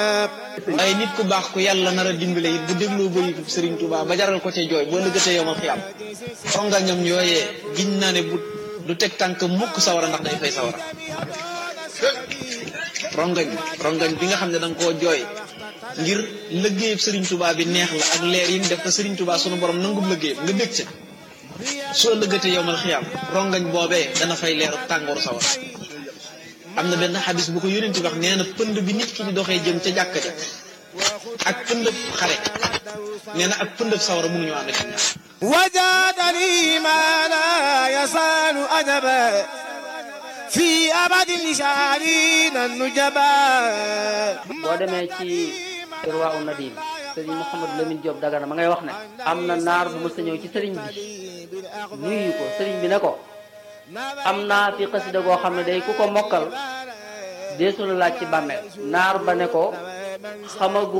waaye nit ku baax ku yàlla nar a dimbale it bu dégloo bëri Serigne Touba ba jaral ko ca jooy boo lëggatee yow ma fi am rongañam yooyee giñ naa ne bu du teg tànk mukk sawara ndax day fay sawara rongañ rongañ bi nga xam ne da nga koo jooy ngir lëggéeyub Serigne Touba bi neex la ak leer yi mu def ko Serigne Touba sunu borom nangub lëggéeyam nga bég ca soo lëggatee yow mal xiyaam rongañ boobee dana fay leeru tàngooru sawara am na benn xadis bu ko yónent wax nee na pënd bi nit ki di doxee jëm ca jàkka ja ak pëndëb xare nee na ak pëndëb sawara mënuñu ànd ci ñaar وجادني ما لا يزال أدبا في أبد لشعرين النجبا boo demee ci Irwaa u Nadim sëriñ Mouhamadou Lamine Diop Dagana ma ngay wax ne am na naar bu mës a ñëw ci sëriñ bi nuyu ko sëriñ bi ne ko am naa fi xasida goo xam ne day ku ko mokkal deesu la laaj ci bàmmeel naar ba ne ko xamagu